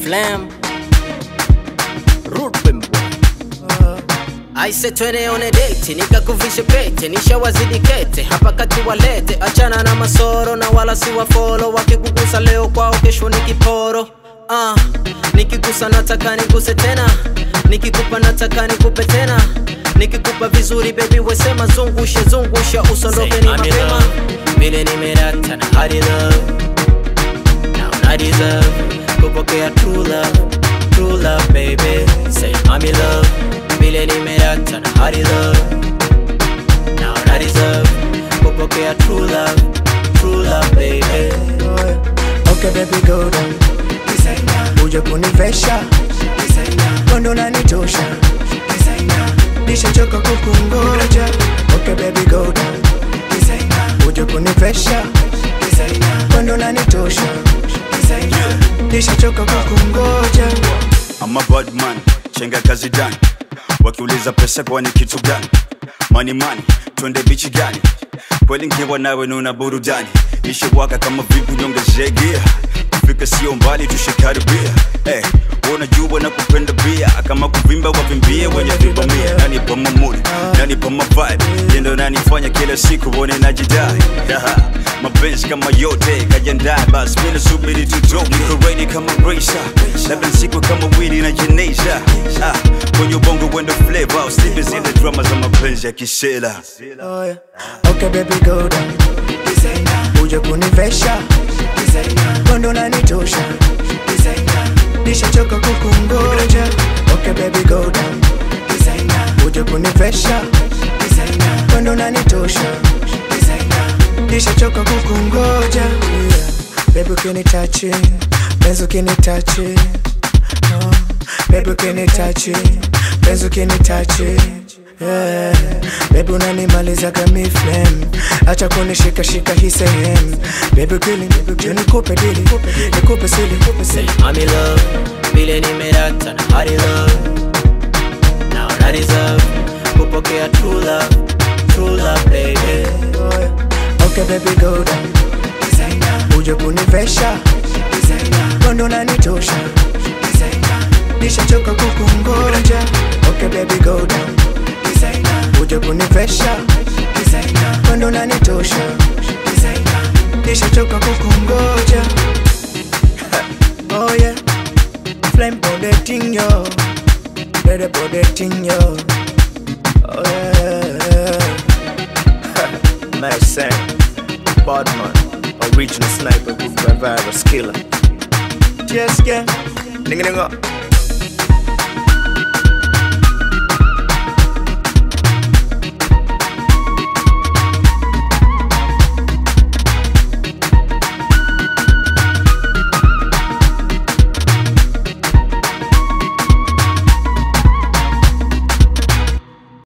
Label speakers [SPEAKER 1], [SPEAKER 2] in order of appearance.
[SPEAKER 1] Flame Rude boy Aise twende on a date, nikakuvishe pete, nishawazidi kete, hapa kati walete, achana na masoro na wala si wafolo, wakikugusa leo kwao, kesho ni kiporo. Ah, nikigusa nataka niguse tena, nikikupa nataka nikupe tena, nikikupa vizuri baby wesema, zungushe zungusha, usondoke ni
[SPEAKER 2] Say, I'm in
[SPEAKER 1] mapema,
[SPEAKER 2] love.
[SPEAKER 1] vile nimerata na hadi love now na deserve kupokea true love, true love baby, say I'm in love, vile nimerata na hadi love now na deserve kupokea true love, true love baby.
[SPEAKER 3] Okay baby go down Uje kunivesha Kondo nanitosha Nishachoka kukungoja Okay baby go down Uje kunivesha Kondo nanitosha Nishachoka kukungoja
[SPEAKER 4] I'm a bad man, chenga kazi dani wakiuliza pesa kwani kitu gani mani mani twende bichi gani kweli nkiwa nawe nuna burudani ishewaka kama vipi nyongezegia kufika sio mbali tushikaribia hey, unajua na kupenda bia kama kuvimba wavimbie wenye vibamia nani pa mamuni nani pa mavibe yendo nanifanya kila siku one najidai Yaha, mapenzi kama yote kajandae basi mina subiri tuto niko ready kama racer labda siku kama wili na jeneza ah, kwenye ubongo wendo flavor usipe zile drama za mapenzi ya kisela
[SPEAKER 3] Oh, yeah. Okay baby go down Uje kunivesha Kondo nanitosha Nishachoka kukungoja Okay baby go down Uje kunivesha Kondo nanitosha Nishachoka kukungoja yeah. Baby ukinitachi Benzo ukinitachi oh. Baby ukinitachi Benzo ukinitachi Yeah. Baby unanimaliza kami flame Acha kunishika shika hii sehemu Baby kweli juu nikupe dili Nikupe sili
[SPEAKER 1] Say I'm in love, vile nimerata na hadi love now na deserve kupokea true love, true love baby.
[SPEAKER 3] Okay baby go down Uje kunivesha Kondo nanitosha Nishachoka kukungoja Okay baby go down Uje kunivesha Kondo nanitosha Nishachoka kukungoja Oh yeah Flame bodeting yo Dede bodeting yo Oh yeah Nice sang Badman Original sniper Group by virus killer Yes, yeah Nigga nigga